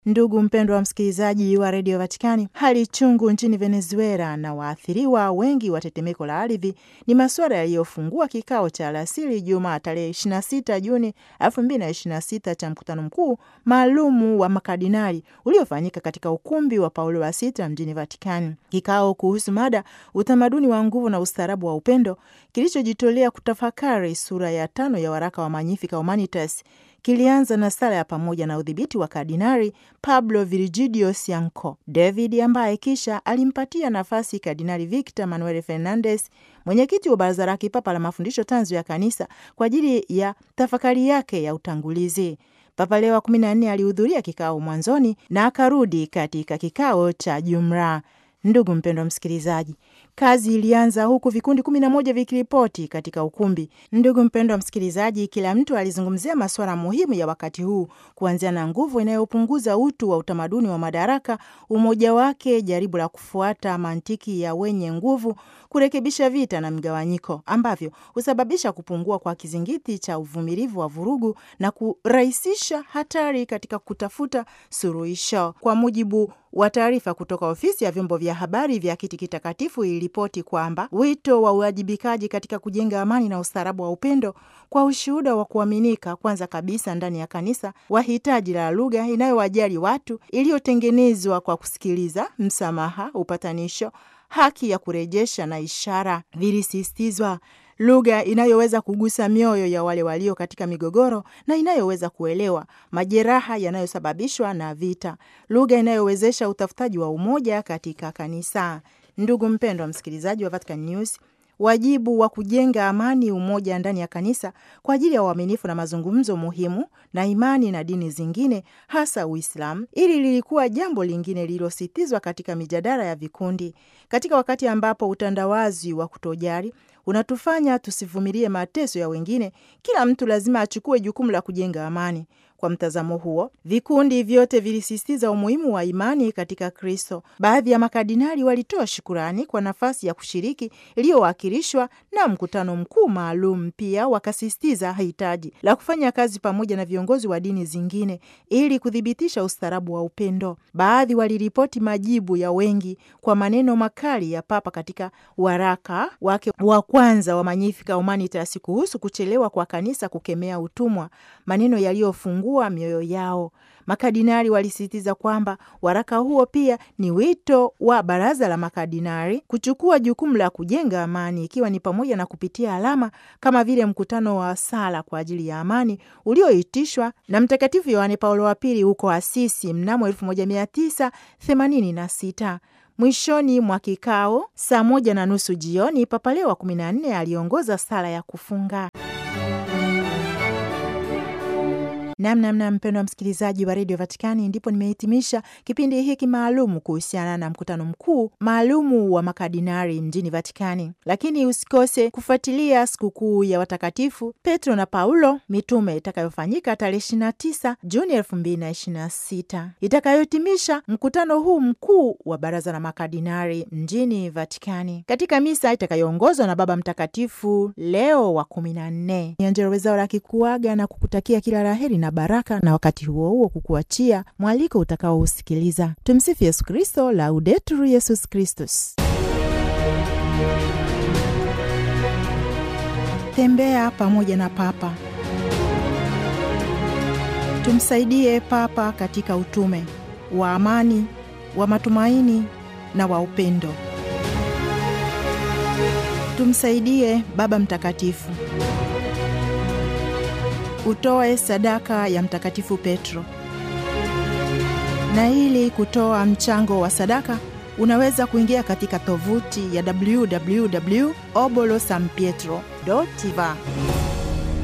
Ndugu mpendwa wa msikilizaji wa redio Vatikani, hali chungu nchini Venezuela na waathiriwa wengi wa tetemeko la ardhi ni masuala yaliyofungua kikao cha alasiri Jumaa tarehe 26 Juni 2026 cha mkutano mkuu maalumu wa makardinali uliofanyika katika ukumbi wa Paulo wa Sita mjini Vatikani. Kikao kuhusu mada utamaduni wa nguvu na ustaarabu wa upendo kilichojitolea kutafakari sura ya tano ya waraka wa Magnificat Humanitas kilianza na sala ya pamoja na udhibiti wa Kardinari Pablo Virgilio Cianco David, ambaye kisha alimpatia nafasi Kardinari Victor Manuel Fernandez, mwenyekiti wa Baraza la Kipapa la Mafundisho Tanzu ya Kanisa, kwa ajili ya tafakari yake ya utangulizi. Papa Leo wa kumi na nne alihudhuria kikao mwanzoni na akarudi katika kikao cha jumla. Ndugu mpendwa msikilizaji, kazi ilianza huku vikundi kumi na moja vikiripoti katika ukumbi. Ndugu mpendwa msikilizaji, kila mtu alizungumzia masuala muhimu ya wakati huu, kuanzia na nguvu inayopunguza utu wa utamaduni wa madaraka, umoja wake, jaribu la kufuata mantiki ya wenye nguvu, kurekebisha vita na mgawanyiko ambavyo husababisha kupungua kwa kizingiti cha uvumilivu wa vurugu na kurahisisha hatari katika kutafuta suluhisho. Kwa mujibu wa taarifa kutoka ofisi ya vyombo vya habari vya Kiti Kitakatifu iliripoti kwamba wito wa uwajibikaji katika kujenga amani na ustaarabu wa upendo kwa ushuhuda wa kuaminika, kwanza kabisa ndani ya kanisa, wa hitaji la lugha inayowajali watu, iliyotengenezwa kwa kusikiliza, msamaha, upatanisho, haki ya kurejesha na ishara, vilisisitizwa lugha inayoweza kugusa mioyo ya wale walio katika migogoro na inayoweza kuelewa majeraha yanayosababishwa na vita, lugha inayowezesha utafutaji wa umoja katika kanisa. Ndugu mpendwa msikilizaji wa Vatican News, wajibu wa kujenga amani, umoja ndani ya kanisa kwa ajili ya uaminifu na mazungumzo muhimu na imani na dini zingine, hasa Uislamu. Ili lilikuwa jambo lingine lililositizwa katika mijadala ya vikundi, katika wakati ambapo utandawazi wa kutojali unatufanya tusivumilie mateso ya wengine. Kila mtu lazima achukue jukumu la kujenga amani. Kwa mtazamo huo, vikundi vyote vilisisitiza umuhimu wa imani katika Kristo. Baadhi ya makardinali walitoa shukurani kwa nafasi ya kushiriki iliyowakilishwa na mkutano mkuu maalum. Pia wakasisitiza hitaji la kufanya kazi pamoja na viongozi wa dini zingine ili kuthibitisha ustaarabu wa upendo. Baadhi waliripoti majibu ya wengi kwa maneno makali ya Papa katika waraka wake wa kwanza wa Magnificat Humanitas kuhusu kuchelewa kwa kanisa kukemea utumwa, maneno yaliyofungua mioyo yao. Makardinali walisisitiza kwamba waraka huo pia ni wito wa baraza la makardinali kuchukua jukumu la kujenga amani, ikiwa ni pamoja na kupitia alama kama vile mkutano wa sala kwa ajili ya amani ulioitishwa na Mtakatifu Yohane Paulo wa Pili huko Asisi mnamo 1986. Mwishoni mwa kikao saa moja na nusu jioni, Papa Leo wa kumi na nne aliongoza sala ya kufunga. Namnamna mpendwa msikilizaji wa redio Vatikani, ndipo nimehitimisha kipindi hiki maalumu kuhusiana na mkutano mkuu maalumu wa makardinari mjini Vatikani. Lakini usikose kufuatilia sikukuu ya watakatifu Petro na Paulo mitume itakayofanyika tarehe 29 Juni 2026 itakayohitimisha mkutano huu mkuu wa baraza la makardinari mjini Vatikani katika misa itakayoongozwa na Baba Mtakatifu Leo wa kumi na nne. Angella Rwezaura akikuaga na kukutakia kila laheri na baraka na wakati huo huo kukuachia mwaliko utakaousikiliza. Tumsifu Yesu Kristo, Laudetur Yesus Kristus. Tembea pamoja na Papa. Tumsaidie Papa katika utume wa amani, wa matumaini na wa upendo. Tumsaidie Baba Mtakatifu. Utoe sadaka ya Mtakatifu Petro. Na ili kutoa mchango wa sadaka unaweza kuingia katika tovuti ya www obolo san pietro va